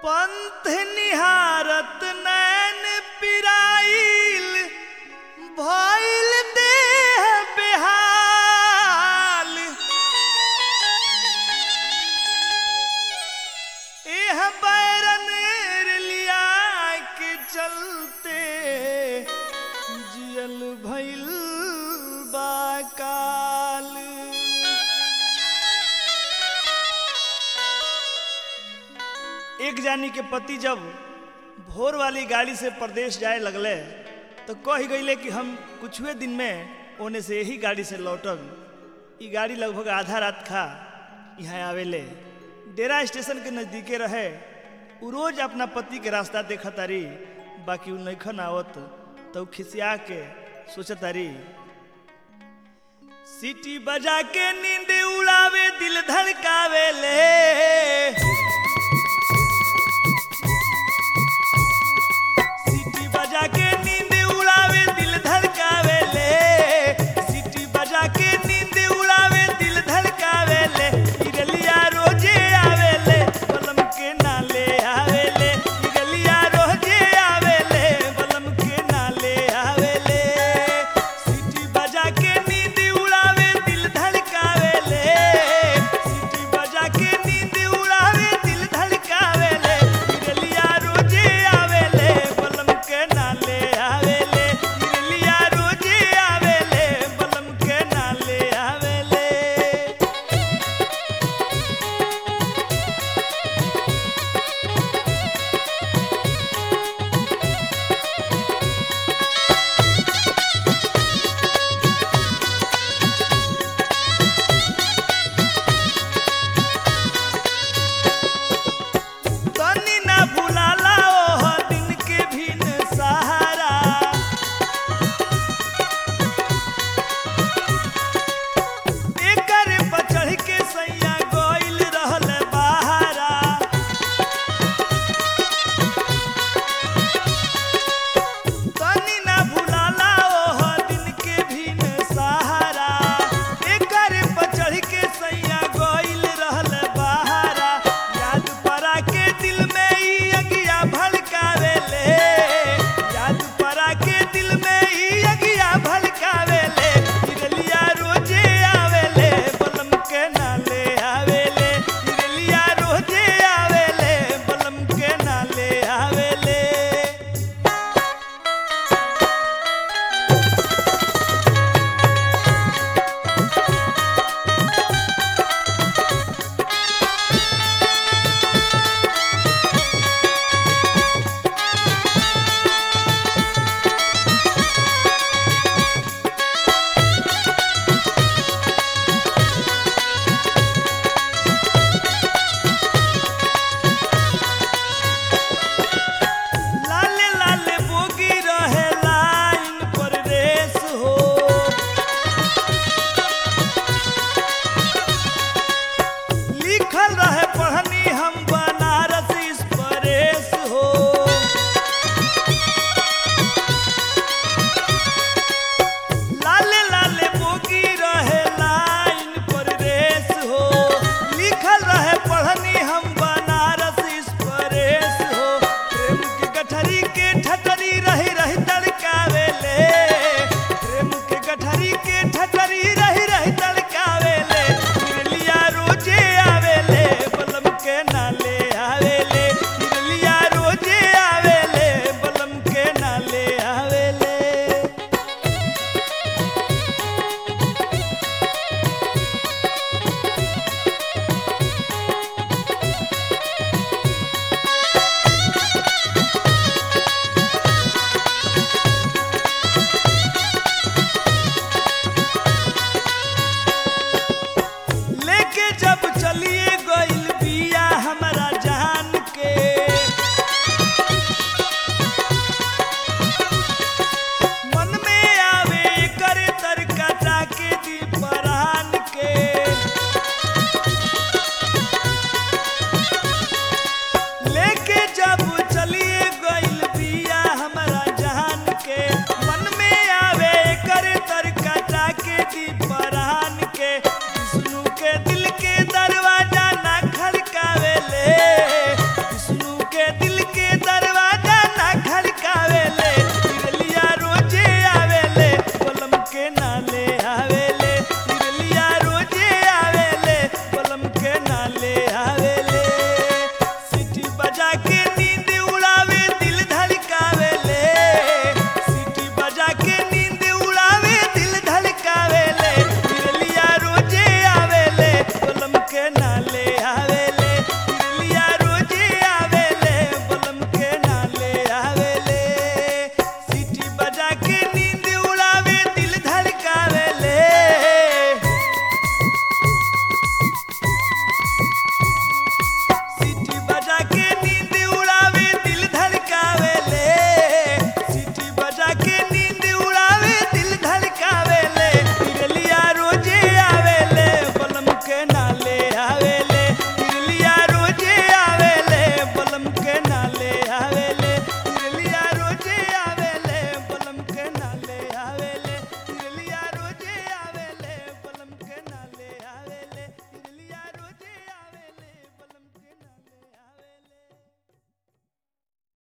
पंथ निहारत नैन पिराइल भइल देह बेहाल एह बैरन लिया के चलते जियल भइल बाकाल एक जानी के पति जब भोर वाली गाड़ी से प्रदेश जाए लगले तो कह गईले कि हम कुछुए दिन में ओने से यही गाड़ी से लौटब ई गाड़ी लगभग आधा रात खा यहाँ आवेले डेरा स्टेशन के नज़दीके रहे उ रोज अपना पति के रास्ता देखा तारी बाकी उ नैखन आवत तो उ खिसिया के सोचत तारी सीटी बजा के नींद उड़ावे दिल धड़कावे ले सीटी बजा के नींद उड़ावे दिल धड़कावे ले सीटी बजा के नींद उड़ावे दिल धड़कावे ले इरलिया रोजे आवे ले बलम के नाले आवे ले इरलिया रोजे आवे ले बलम के नाले आवे ले सीटी बजा के नींद उड़ावे दिल धड़कावे ले सीटी बजा के नींद उड़ावे दिल धड़कावे ले इरलिया रोजे आवे ले बलम के नाले आवे ले इरलिया रोजे आवे ले बलम के नाले आवे ले तनी ना भुलाला ओह दिन के भिन सहारा एकर पर चढ़ के सैया गइल रहल बहारा तनी ना भुलाला ओह दिन के भिन सहारा एकर पर चढ़ के सैया गइल रहल बहारा याद परा के दिल में ई अगिया भड़कावे ले याद परा के दिल में ई अगिया भड़कावे ले इरलिया रोजे आवे ले बलम के नाले आवे ले इरलिया रोजे आवे ले बलम के नाले आवे ले लाले लाले बोगी रहे लाइन पर रेस हो लिखल रहे पढ़नी हम बनारस इस परेश हो लाले लाले बोगी रहे लाइन पर रेस हो लिखल रहे पढ़नी हम बनारस इस परेश हो प्रेम के गठरी के ठटरी रही रही तड़कावे ले प्रेम के गठरी के ठटरी रही रही तड़कावे ले इरलिया रोजे आवे ले आवेले